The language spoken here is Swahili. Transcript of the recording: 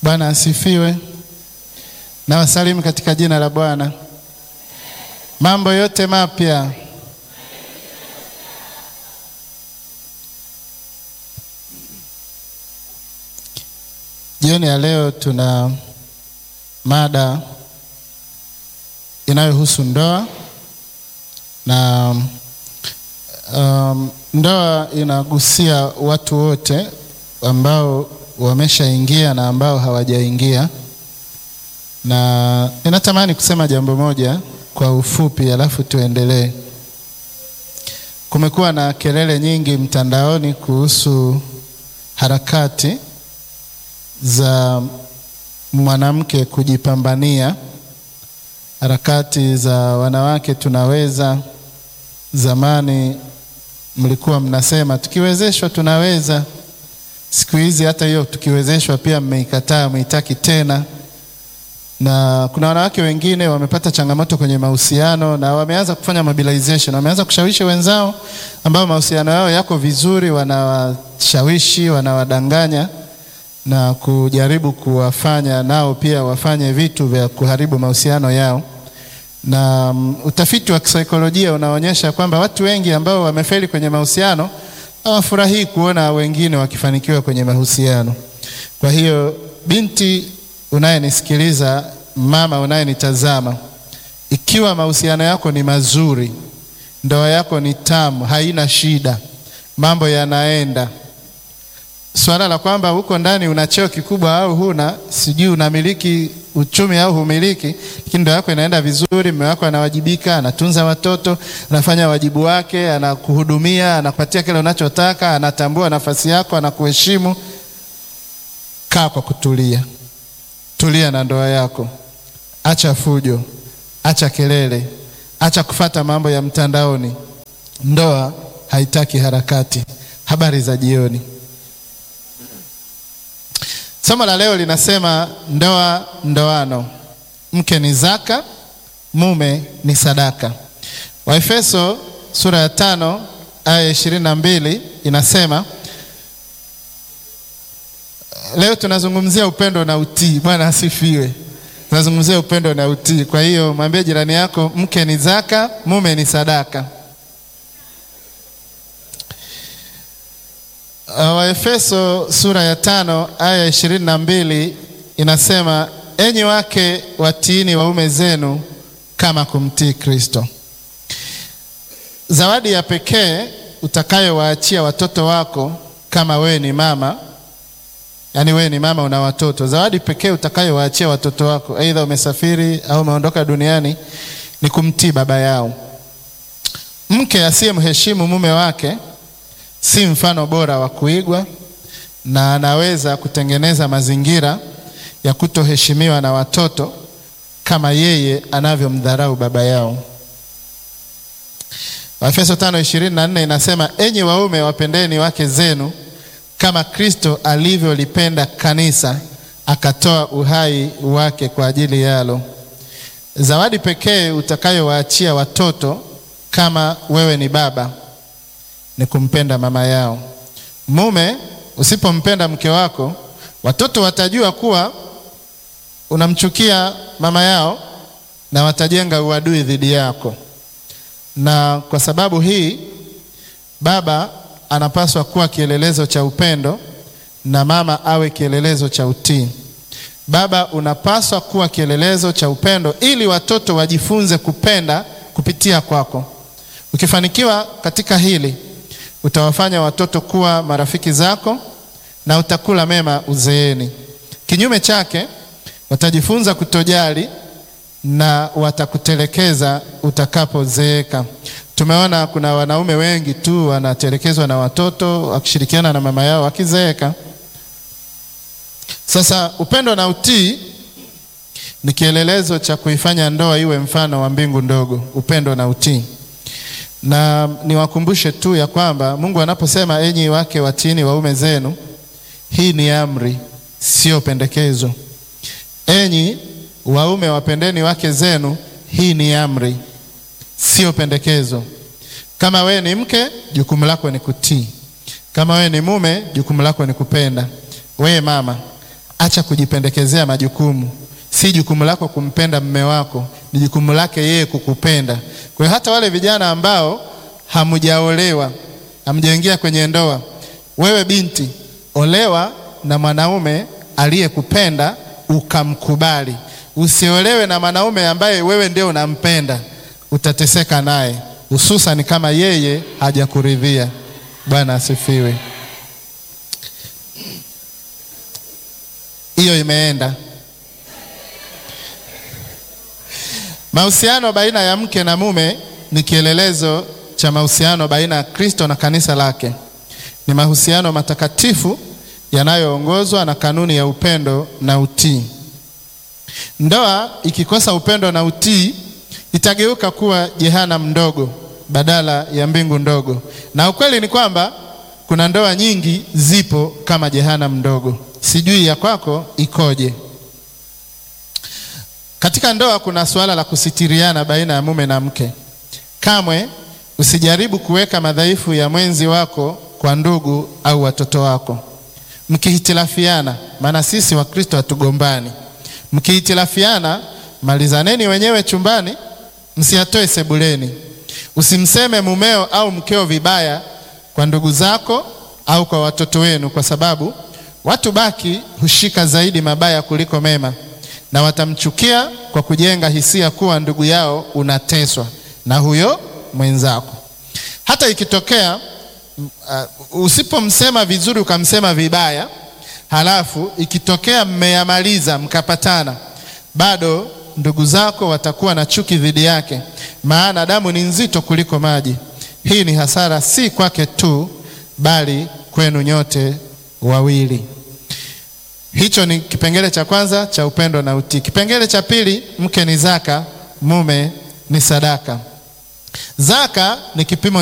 Bwana asifiwe. Na wasalimu katika jina la Bwana. Mambo yote mapya. Jioni ya leo tuna mada inayohusu ndoa na um, ndoa inagusia watu wote ambao wameshaingia na ambao hawajaingia, na ninatamani kusema jambo moja kwa ufupi, alafu tuendelee. Kumekuwa na kelele nyingi mtandaoni kuhusu harakati za mwanamke kujipambania, harakati za wanawake tunaweza. Zamani mlikuwa mnasema tukiwezeshwa tunaweza. Siku hizi hata hiyo tukiwezeshwa pia mmeikataa, mmeitaki tena. Na kuna wanawake wengine wamepata changamoto kwenye mahusiano na wameanza kufanya mobilization, wameanza kushawishi wenzao ambao mahusiano yao yako vizuri, wanawashawishi, wanawadanganya na kujaribu kuwafanya nao pia wafanye vitu vya kuharibu mahusiano yao. Na um, utafiti wa kisaikolojia unaonyesha kwamba watu wengi ambao wamefeli kwenye mahusiano hawafurahii kuona wengine wakifanikiwa kwenye mahusiano. Kwa hiyo, binti unayenisikiliza, mama unayenitazama, ikiwa mahusiano yako ni mazuri, ndoa yako ni tamu, haina shida, mambo yanaenda Swala la kwamba huko ndani una cheo kikubwa au huna, sijui unamiliki uchumi au humiliki, lakini ndoa yako inaenda vizuri, mume wako anawajibika, anatunza watoto, anafanya wajibu wake, anakuhudumia, anakupatia kile unachotaka, anatambua nafasi yako, anakuheshimu. Kaa kwa kutulia, tulia na ndoa yako, acha fujo, acha kelele, acha kufata mambo ya mtandaoni. Ndoa haitaki harakati. Habari za jioni. Somo la leo linasema ndoa ndoano, mke ni zaka, mume ni sadaka. Waefeso sura ya tano aya ishirini na mbili inasema. Leo tunazungumzia upendo na utii. Bwana asifiwe. Tunazungumzia upendo na utii. Kwa hiyo mwambie jirani yako, mke ni zaka, mume ni sadaka. Waefeso sura ya tano aya ishirini na mbili inasema, enyi wake watiini waume zenu kama kumtii Kristo. Zawadi ya pekee utakayowaachia watoto wako kama wewe ni mama, yaani wewe ni mama una watoto, zawadi pekee utakayowaachia watoto wako, aidha umesafiri au umeondoka duniani, ni kumtii baba yao. Mke asiyemheshimu mume wake si mfano bora wa kuigwa na anaweza kutengeneza mazingira ya kutoheshimiwa na watoto kama yeye anavyomdharau baba yao. Waefeso 5:24 inasema, enyi waume wapendeni wake zenu kama Kristo alivyolipenda kanisa akatoa uhai wake kwa ajili yalo. Zawadi pekee utakayowaachia watoto kama wewe ni baba ni kumpenda mama yao. Mume, usipompenda mke wako, watoto watajua kuwa unamchukia mama yao na watajenga uadui dhidi yako. Na kwa sababu hii, baba anapaswa kuwa kielelezo cha upendo na mama awe kielelezo cha utii. Baba unapaswa kuwa kielelezo cha upendo ili watoto wajifunze kupenda kupitia kwako. Ukifanikiwa katika hili utawafanya watoto kuwa marafiki zako na utakula mema uzeeni. Kinyume chake, watajifunza kutojali na watakutelekeza utakapozeeka. Tumeona kuna wanaume wengi tu wanatelekezwa na watoto wakishirikiana na mama yao wakizeeka. Sasa upendo na utii ni kielelezo cha kuifanya ndoa iwe mfano wa mbingu ndogo, upendo na utii na niwakumbushe tu ya kwamba Mungu anaposema enyi wake watiini waume zenu, hii ni amri, sio pendekezo. Enyi waume wapendeni wake zenu, hii ni amri, sio pendekezo. Kama wewe ni mke, jukumu lako ni kutii. Kama wewe ni mume, jukumu lako ni kupenda. Wewe mama, acha kujipendekezea majukumu. Si jukumu lako kumpenda mme wako, ni jukumu lake yeye kukupenda. Kwa hiyo hata wale vijana ambao hamjaolewa, hamjaingia kwenye ndoa, wewe binti, olewa na mwanaume aliyekupenda ukamkubali. Usiolewe na mwanaume ambaye wewe ndio unampenda, utateseka naye, hususan kama yeye hajakuridhia. Bwana asifiwe. Hiyo imeenda. Mahusiano baina ya mke na mume ni kielelezo cha mahusiano baina ya Kristo na kanisa lake. Ni mahusiano matakatifu yanayoongozwa na kanuni ya upendo na utii. Ndoa ikikosa upendo na utii itageuka kuwa jehanamu ndogo badala ya mbingu ndogo, na ukweli ni kwamba kuna ndoa nyingi zipo kama jehanamu ndogo. Sijui ya kwako ikoje? Katika ndoa kuna suala la kusitiriana baina ya mume na mke. Kamwe usijaribu kuweka madhaifu ya mwenzi wako kwa ndugu au watoto wako. Mkihitilafiana, maana sisi Wakristo hatugombani. Mkihitilafiana, malizaneni wenyewe chumbani, msiyatoe sebuleni. Usimseme mumeo au mkeo vibaya kwa ndugu zako au kwa watoto wenu, kwa sababu watu baki hushika zaidi mabaya kuliko mema, na watamchukia kwa kujenga hisia kuwa ndugu yao unateswa na huyo mwenzako. Hata ikitokea uh, usipomsema vizuri ukamsema vibaya, halafu ikitokea mmeyamaliza mkapatana, bado ndugu zako watakuwa na chuki dhidi yake, maana damu ni nzito kuliko maji. Hii ni hasara si kwake tu, bali kwenu nyote wawili. Hicho ni kipengele cha kwanza cha upendo na utii. Kipengele cha pili, mke ni zaka, mume ni sadaka. Zaka ni kipimo